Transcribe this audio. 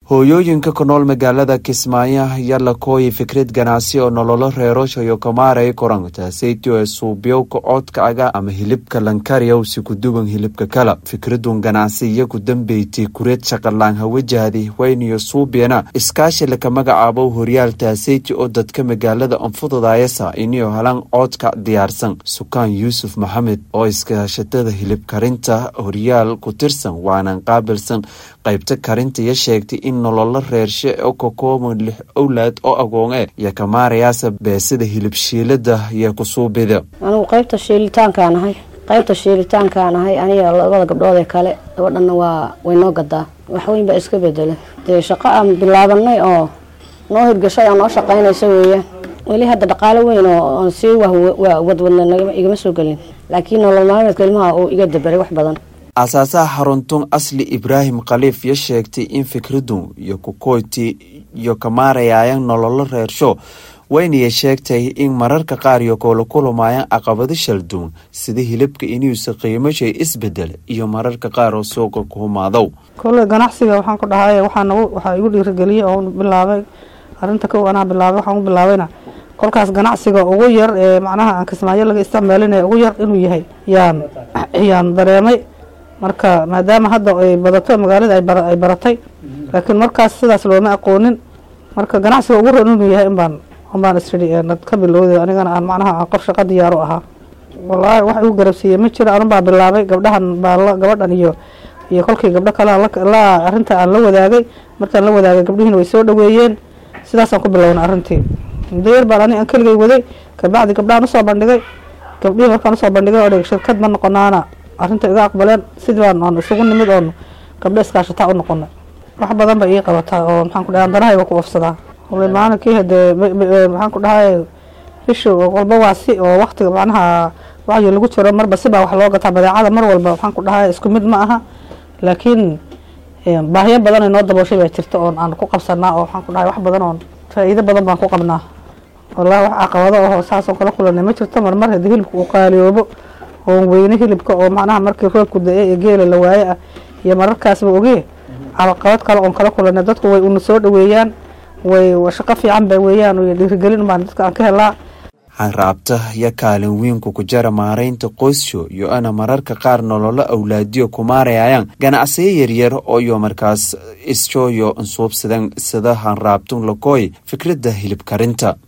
hooyooyinka ku nool magaalada kismaayo ayaa la kooyay fikrad ganacsi oo nololo reeroshayo kamaaray korantaasaytio ee suubyowka coodka aga ama hilibka lankariyow si kuduwan hilibka kala fikradun ganacsi iyagu dambeyti kureed shaqalaan hawajahdi wayniyo suubyana iskaashi laka magacaabo horyaal taasayti oo dadka magaalada anfududayasa iniyo halan coodka diyaarsan sukaan yuusuf maxamed oo iskaashatada hilib karinta horyaal ku tirsan waanan qaabilsan qaybta karinta iyo sheegtay in nololo reershe oo ka kooban lix owlaad oo agoon e iyo kamaarayaasa beesida hilib shiilada iyo kusuubida anigu qaybta shiilitaankaan ahay qaybta shiilitaankaan ahay aniga labada gabdhoodee kale gabadhana waa way noo gadaa waxweyn baa iska bedela dee shaqo aan bilaabanay oo noo hirgashay oo noo shaqaynaysa weeyaan weli hadda dhaqaalo weyn oo sii wadwadna igama soo gelin laakiin nolol maalmeedka ilmaha uu iga dabaray wax badan aasaasaha xaruntun asli ibraahim khaliif yo sheegtay in fikradun iyo kukoyti iyo kamaarayaayan nololo reersho waynaya sheegtay in mararka qaar iyo koola kulumaayaan caqabado shalduun sida hilibka inuusa qiimashay isbedel iyo mararka qaar oo suuqa ku humaadow kole ganacsiga waxaan ku dhahay waxaa igu dhiirigeliyey oo bilaabay arinta kow anaa bilaabay waxaan u bilaabayna kolkaas ganacsiga ugu yar ee macnaha aan kismaayo laga isticmaalina ugu yar inuu yahay yaan yaan dareemay marka maadaama hadda ay badato magaalada ay baratay laakiin markaas sidaas looma aqoonin marka ganacsiga ugu ron inuu yahay inbaan unbaan isii ka bilowda anigana aan macnaha qof shaqo diyaar u ahaa wallaahi wax igu garabsiiyey ma jiro anun baa bilaabay gabdhahan baa gabadhan iyo iyo kolkii gabdho kale la arrinta aan la wadaagay markaan la wadaagay gabdhihiina way soo dhaweeyeen sidaasaan ku bilowna arrintii muddo yar baan ani aan keligay waday kabacdi gabdhahan usoo bandhigay gabdhihii markaan usoo bandhigay oo shirkad ma noqonaana arrinta iga aqbaleen sidii baan aan isugu nimid oon gabdho iskaashataa u noqonay wax badan bay ii qabataa oo maxaan ku dhahay danahayba ku ofsadaa maalinkii hadee maxaan ku dhahay bisha walba waa si oo waktiga macnaha wacyi lagu jiro marba sibaa wax loo gataa badeecada mar walba waxaan ku dhahay isku mid ma aha laakiin baahiyo badan ay noo dabooshay baa jirta oon aan ku qabsanaa oo waxaan ku dhahay wax badan oon faa'iido badan baan ku qabnaa wallahi wax caqabado oo saasoo kala kulanay ma jirto marmar haddii hilibka uu qaaliyoobo oon weyne hilibka oo macnaha markii roobku da-e ee geela la waaye ah iyo mararkaasba ogee caqabad kale oon kala kulanay dadku way una soo dhaweeyaan way shaqo fiican ba weeyaan dhiirigelin baan dadka aan ka helaa hanraabta iyo kaalin wiinku ku jara maaraynta qoysyo iyo ana mararka qaar nololo awlaadiyo kumaarayayaan ganacsiyo yaryar oo iyo markaas isjooyo nsuubsadan sida hanraabtun lakooy fikradda hilib karinta